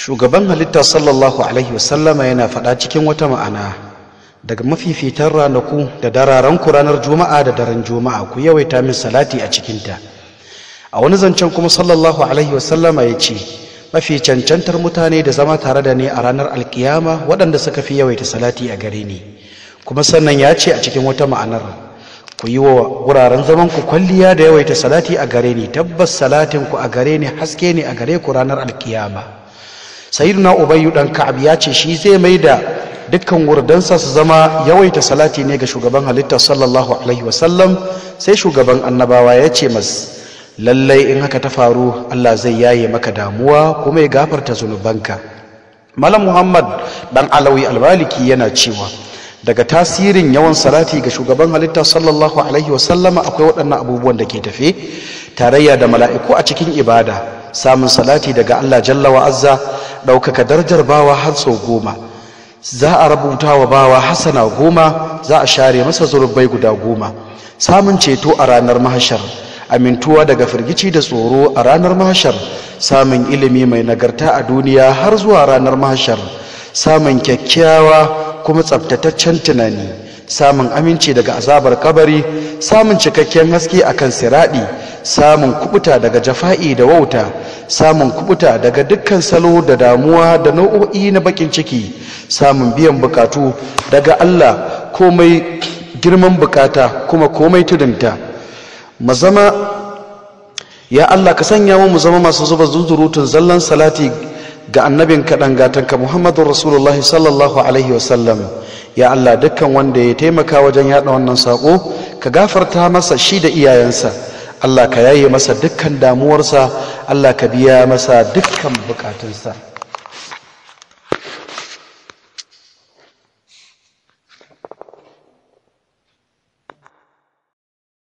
shugaban halitta sallallahu alaihi wasallama yana faɗa cikin wata ma'ana daga mafifitan ranaku da dararanku ranar juma'a da daren juma'a ku yawaita min salati a cikinta a wani zancen kuma sallallahu alaihi wasallama ya ce mafi cancantar mutane da zama tare da ni a ranar alkiyama waɗanda suka fi yawaita salati a gare ni kuma sannan ya ce a cikin wata ma'anar ku yi wa wuraren zaman ku kwalliya da yawaita salati a gare ni tabbas salatin ku a gare ni haske ne a gare ku ranar alkiyama sayyiduna ubayyu dan ka'ab ya ce shi zai mai da dukkan wurdansa su zama yawaita salati ne ga shugaban halitta sallallahu alaihi wasallam sai shugaban annabawa ya ce mas lallai in haka ta faru Allah zai yaye maka damuwa kuma ya gafarta zunubanka malam muhammad dan alawi albaliki yana cewa daga tasirin yawan salati ga shugaban halitta sallallahu alaihi wasallama akwai waɗannan abubuwan da ke tafe tarayya da mala'iku a cikin ibada samun salati daga Allah jalla wa azza ɗaukaka darajar bawa har sau goma za a rubuta wa bawa hasana goma za a share masa zurbai guda goma samun ceto a ranar mahashar amintuwa daga firgici da tsoro a ranar mahashar samun ilimi mai nagarta a duniya har zuwa ranar mahashar samun kyakkyawa kuma tsabtataccen tunani samun aminci daga azabar kabari samun cikakken haske akan siradi samun kubuta daga jafa'i da wauta samun kubuta daga dukkan salo da damuwa da nau'o'i na bakin ciki samun biyan bukatu daga Allah komai girman bukata kuma komai tudunta mazama ya Allah ka sanya mu zama masu zuba zuzurutun zallan salati ga annabin kaɗan gatanka muhammadun rasulullahi sallallahu alaihi wasallam ya Allah dukkan wanda ya taimaka wajen yaɗa wannan saƙo ka gafarta masa shi da iyayensa Allah ka yaye masa dukkan damuwarsa Allah ka biya masa dukkan bukatunsa